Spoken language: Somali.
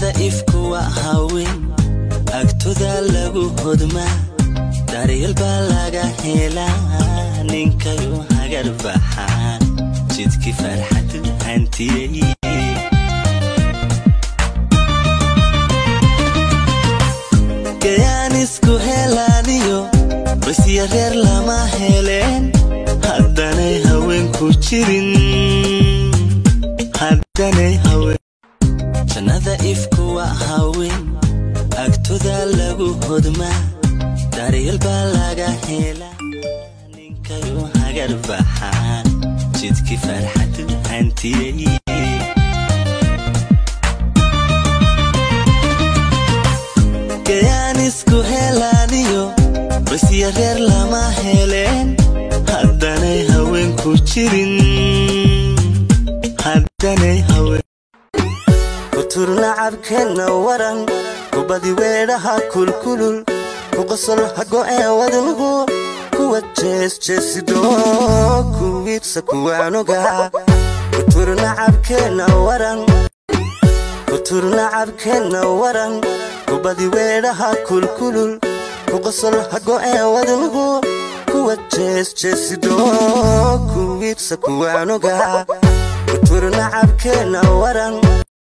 jannada ifkuwa haween agtoda lagu hodmaa daryeel baa laga helaa ninkayu hagar baxaa jidkii farxadu hantiyey gayaan isku helaaniyo basya reer lama heleen haddanay haweenku jirin haddanay haween jannada ifkuwa haween agtoda lagu hodmaa daryeel baa laga helaa ninkayu hagar baxaa jidkii farxadu hantiyey gayaan isku helaaniyo basya reer lama heleen haddanay haweenku jirin haddanay haween kuturnacabkeenna waran kubadi weedhaha kulkulul kuqosol hago'ee wadnugu kuwa jeesjeesido kuwiibsa kuwaanoga kuturnacabkeenna waran kuturnacabkeenna waran kubadi weedhaha kulkulul kuqosol hago'ee wadnugu kuwa jeesjeesido kuwiibsa kuwaanoga kuturnacabkeenna waran